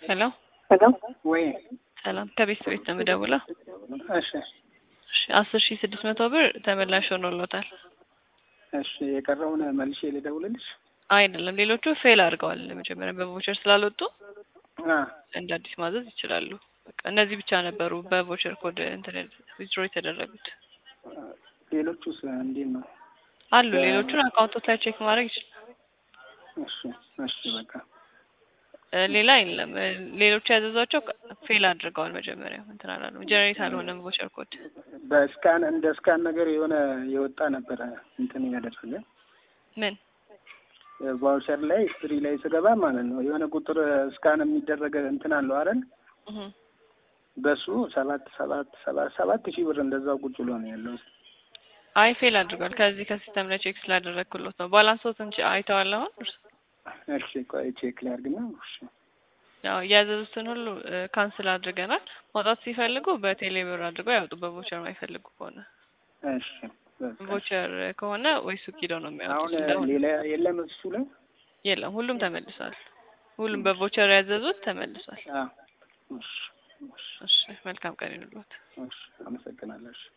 ሄሎ ሄሎ ወይ ሰላም፣ ከቤት ቤት ነው የምደውለው። እሺ እሺ አስር ሺህ ስድስት መቶ ብር ተመላሽ ሆኖሎታል። እሺ የቀረውን መልሼ ልደውልልሽ። አይደለም ሌሎቹ ፌል አድርገዋል። መጀመሪያ በቮቸር ስላልወጡ አ እንደ አዲስ ማዘዝ ይችላሉ። በቃ እነዚህ ብቻ ነበሩ በቮቸር ኮድ እንትን ዊዝድሮ የተደረጉት ሌሎቹስ እንዴት ነው? አሉ። ሌሎቹን አካውንቶች ላይ ቼክ ማድረግ ይችላል። እሺ እሺ በቃ እ ሌላ የለም። እ ሌሎቹ ያዘዟቸው ፌል አድርገዋል። መጀመሪያ እንትን አላለም፣ ጀነሬት አልሆነም ቮቸር ኮድ። በስካን እንደ ስካን ነገር የሆነ የወጣ ነበረ እንትን ያደረገ ምን ቫውቸር ላይ ስትሪ ላይ ስገባ ማለት ነው የሆነ ቁጥር ስካን የሚደረገ እንትን አለው አይደል? እህ በሱ ሰባት ሰባት ሰባት ሰባት ሺህ ብር እንደዛው ቁጭ ብሎ ነው ያለው። አይ ፌል አድርጓል። ከዚህ ከሲስተም ላይ ቼክ ስላደረግኩሎት ነው። ባላንሶትን አይተዋል አሁን እርሱ? እሺ ቆይ ቼክ ላድርግና እሺ ያው ያዘዙትን ሁሉ ካንስል አድርገናል። ማውጣት ሲፈልጉ በቴሌ ብር አድርገው ያውጡ። በቮቸር የማይፈልጉ ከሆነ እሺ በቃ ቮቸር ከሆነ ወይ ሱቅ ሄደው ነው አሁን የሚያወጡት። እንደሆነ ሌላ የለም እሱ ላይ የለም፣ ሁሉም ተመልሷል። ሁሉም በቮቸር ያዘዙት ተመልሷል። አዎ እሺ እሺ እሺ መልካም ቀን ይሁንልዎት። እሺ አመሰግናለሁ እሺ